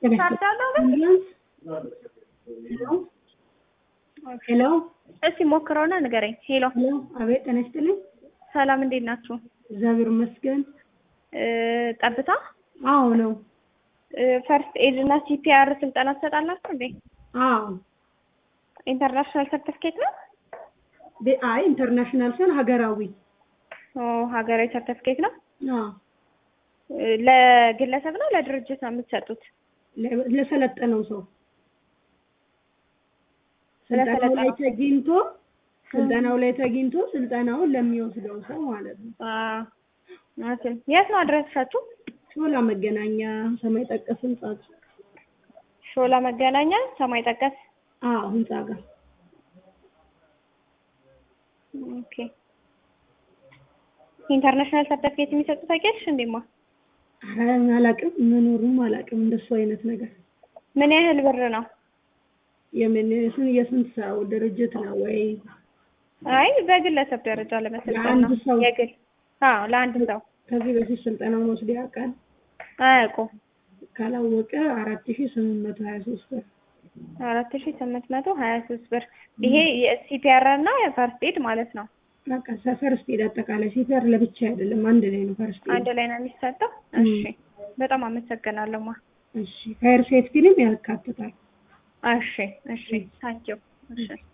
ሄሎ እስቲ ሞክረውና ንገረኝ። ሄሎ ሄሎ፣ አቤት ጤና ይስጥልኝ። ሰላም፣ እንዴት ናችሁ? እግዚአብሔር ይመስገን። እ ጠብታ አዎ ነው። ፈርስት ኤድ እና ሲፒአር ስልጠና ትሰጣላችሁ እንዴ? አዎ ኢንተርናሽናል ሰርቲፊኬት ነው? ደ- አይ ኢንተርናሽናል ሲሆን ሀገራዊ። ኦ ሀገራዊ ሰርቲፊኬት ነው። አዎ እ ለግለሰብ ነው ለድርጅት ነው የምትሰጡት? ለ- ለሰለጠነው ሰው ስልጠናው ላይ ለሰለጠነው ተገኝቶ ስልጠናው ላይ ተገኝቶ ስልጠናውን ለሚወስደው ሰው ማለት ነው። አ ኦኬ። የት ነው አድራሻችሁ? ሾላ መገናኛ ሰማይ ጠቀስ ህንጻ ሾላ መገናኛ ሰማይ ጠቀስ። አዎ ህንጻ ጋር ኦኬ። ኢንተርናሽናል ሰርቲፊኬት የሚሰጡ ታውቂያለሽ እንዴማ? ኧረ አላውቅም፣ መኖሩም አላውቅም። እንደሱ አይነት ነገር ምን ያህል ብር ነው? የምን ስን የስንት ሰው ድርጅት ነው ወይ? አይ በግለሰብ ደረጃ ለመሰልጠን ለአንድ ነው። ሰው? የግል አዎ፣ ለአንድ ሰው ከዚህ በፊት ስልጠናውን ወስዶ ያውቃል? አያውቁም። ካላወቀ አራት ሺህ ስምንት መቶ ሀያ ሶስት ብር አራት ሺ ስምንት መቶ ሀያ ሶስት ብር ይሄ የሲፒአር እና የፈርስት ኤድ ማለት ነው። በቃ ፈርስት ኤድ አጠቃላይ ሲፈር ለብቻ አይደለም አንድ ላይ ነው ፈርስት ኤድ። አንድ ላይ ነው የሚሰጠው። እሺ፣ በጣም አመሰግናለሁ ማ እሺ ፋየር ሴፍቲንም ያካትታል። እሺ፣ እሺ፣ ታንኪው። እሺ